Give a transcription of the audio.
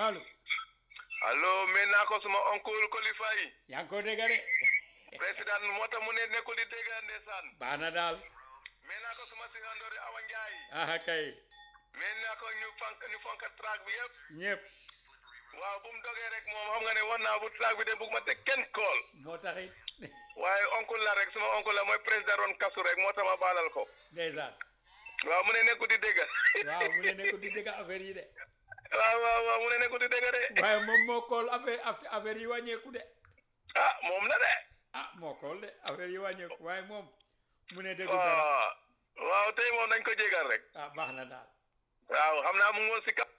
allo allo mais naa ko suma oncle Kolifa yi yaa ngi ko dégg de président moo tax mu ne nekkul di dégg ndeysaan baax na daal mais naa ko suma sigandoori Awa Njaay aha kay mais naa ko ñu fank ñu fonk track bi yëpp ñëpp waaw bu mu dogee rek moom xam nga ne war naa bu track bi de bugg ma teg kenn kool moo taxit waaye oncle la rek suma oncle la mooy président ron kasu rek moo tax ma baalal ko ndeysaan waaw mu ne nekkul di dégg waaw mu ne nekkul di dégg affaire yi de waaw waaw waaw mu ne nekkul di dégg de waaye moom moo kool affaire affaire yi wàññeeku de ah moom la de ah moo kool de affaire yi wàññeeku waaye moom mu ne déggu dara waaw waaw tey moom dañ ko jégal rek ah baax na daal waaw xam naa mu ngi woon si kap